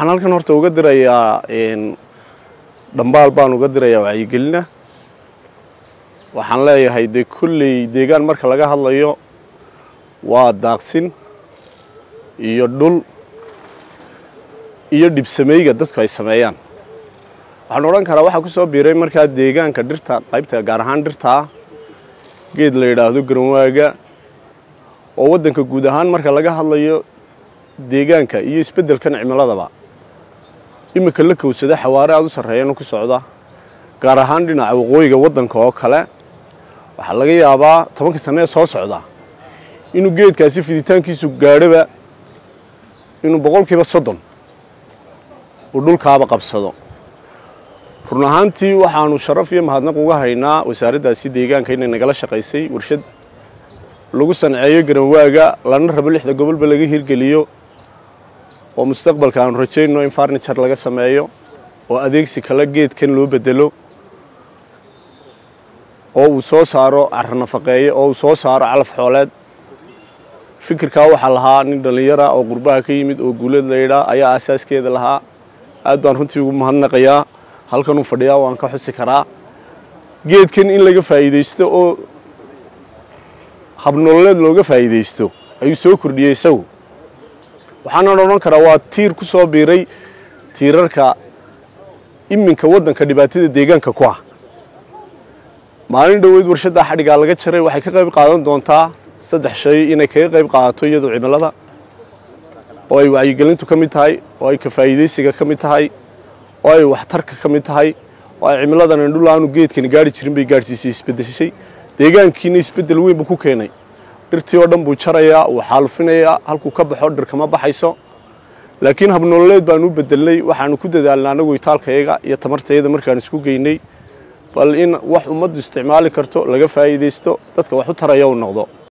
waxaan halkan horta uga dirayaa dhambaal baan uga dirayaa wacyigelina waxaan leeyahay dee kolley deegaan marka laga hadlayo waa daaqsin iyo dhul iyo dhibsameyga dadku ay sameeyaan waxaan odhan karaa waxaa ku soo biiray markaa deegaanka dhirta qaybta gaar ahaan dhirtaa geed la yidhaahdo garanwaaga oo waddanka guud ahaan marka laga hadlayo deegaanka iyo isbeddelkan cimiladaba iminka la kowsada xawaare aada u sarreeyana ku socda gaar ahaan dhinaca waqooyiga waddanka oo kale waxaa laga yaabaa tobanka sanne ee soo socda inuu geedkaasi fiditaankiisu gaadhoba inuu boqolkiiba soddon uu dhulkaaba qabsado run ahaantii waxaanu sharaf iyo mahadnaq uga haynaa wasaaraddaasi deegaanka inay nagala shaqaysay warshad lagu sanceeyo garanwaaga lana rabo lixda gobolba laga hirgeliyo oo mustaqbalka aanu rajayno in farniture laga sameeyo oo adeegsi kale geedkan loo bedelo oo uu soo saaro carro nafaqeeye oo uu soo saaro calaf xooleed fikirkaa waxaa lahaa nin dhallinyara oo qurbaha ka yimid oo guulad laydhaa ayaa asaaskeeda lahaa aad baan runtii ugu mahadnaqayaa halkanuu fadhiyaa waan ka xusi karaa geedkan in laga faa'iidaysto oo habnololeed looga faa'iidaysto ayuu soo kordhiyey isagu waxaanan odhan karaa waa tiir ku soo biiray tiirarka iminka waddanka dhibaatada deegaanka ku ah maalin dhoweyd warshaddaa xadhigaa laga jaray waxay ka qayb qaadan doontaa saddex shay inay kaga qayb qaadato iyadu cimilada oo ay wacyigelintu ka mid tahay oo ay ka faa'iidaysiga ka mid tahay oo ay waxtarka ka mid tahay oo ay cimiladan indhul aanu geedkani gaari jirin bay gaadhsiisay isbeddeshay deegaankiina isbeddel weyn buu ku keenay dhirtii oo dhan buu jarayaa wuu xaalufinayaa halkuu ka baxo dhir kama baxayso laakiin habnololeed baanu u bedelnay waxaanu ku dadaalnay annagu itaalkayaga iyo tamartayada markaan isku geynay bal in wax ummaddu isticmaali karto laga faa'iidaysto dadka wax u taraya u noqdo